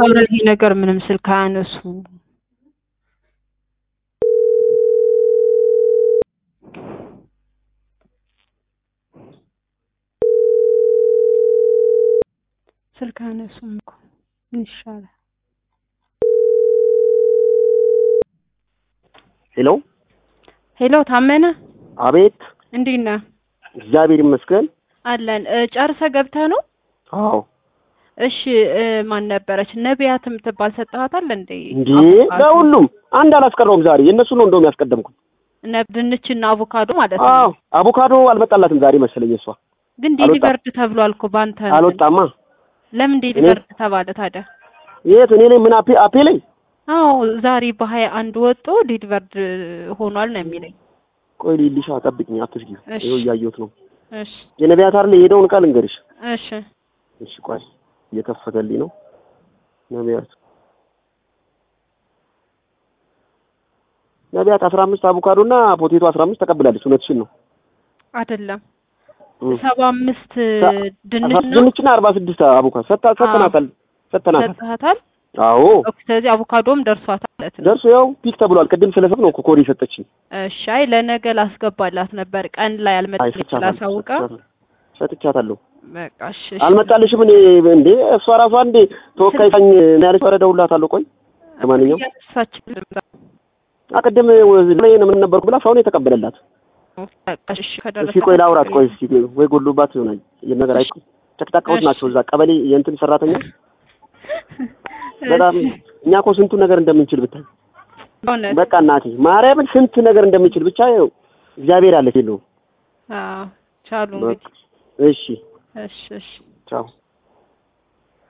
ኧረ ይሄ ነገር ምንም ስልክ አያነሱ ስልክ አያነሱም እኮ ምን ይሻላል? ሄሎ ሄሎ ታመነ አቤት እንዴት ነህ? እግዚአብሔር ይመስገን አለን እ ጨርሰህ ገብተህ ነው? አዎ እሺ እ ማን ነበረች ነቢያት የምትባል ሰጥሃታል እንዴ? እንዴ አቮካዶ። ለሁሉም አንድ አላስቀረውም ዛሬ የእነሱ ነው እንደውም ያስቀደምኩት ነ- ድንችና አቮካዶ ማለት ነው። አዎ አቮካዶ አልመጣላትም ዛሬ መሰለኝ እሷ ግን አልወጣም። ዴሊቨርድ ተብሏል እኮ ባንተ እንትን። አልወጣማ ለምን ዴሊቨርድ ተባለ ታዲያ? የት እኔ ላይ ምን አፔ አፔ ላይ አዎ ዛሬ በሀያ አንድ ወጦ ዴሊቨርድ ሆኗል ነው የሚለኝ። ቆይ ሊልሻ ጠብቅኝ አትስጊ እሺ። ይኸው እያየሁት ነው እሺ የነቢያት አይደል የሄደውን ቃል እንገርሽ እሺ እሺ ቆይ እየከፈተልኝ ነው ነቢያት ነቢያት አስራ አምስት አቮካዶ እና ፖቴቶ አስራ አምስት ተቀብላለች እውነትሽን ነው አይደለም እም። ሰባ አምስት ሰ- ድንች አስራ- ነው ድንችና አርባ ስድስት አቮካዶ ሰጥታ ሰጥተናታል ሰጥተናታል ሰጥሃታል። አዎ ኦኬ፣ ስለዚህ አቮካዶም ደርሷታል ማለት ነው። ደርሶ ያው ፒክ ተብሏል ቅድም ስለሰብ ነው እኮ ኮድ የሰጠችኝ እሺ አይ ለነገ ላስገባላት ነበር ቀን ላይ አይ አልመጣልኝ ሰጥቻታለሁ ስላሳውቃ ሰጥቻታለሁ። ሰጥቻታለሁ በቃ እሺ እሺ። አልመጣልሽም እኔ እንዴ እሷ ራሷ እንዴ ተወካይ ሳኝ ነው ያለች ኧረ እደውልላታለሁ ቆይ ለማንኛውም እያነሳችልም አቅድም ላይ ምን ነበርኩ ብላ ሰው ነው የተቀበለላት በቃ እሺ እስኪ ከደረሰ ቆይ ላውራት ቆይ እስኪ ወይ ጎሎባት ይሆናል ይሄን ነገር አይ ጨቅጫቃዎች ናቸው እዛ ቀበሌ የእንትን ሰራተኛ በጣም እኛ እኮ ስንቱ ነገር እንደምንችል ብታይ በእውነት በቃ እናቴ ማርያምን ስንት ነገር እንደምንችል ብቻ ይኸው እግዚአብሔር አለ የለውም አዎ ቻሉ በቃ እንግዲህ እሺ እሺ እሺ ቻው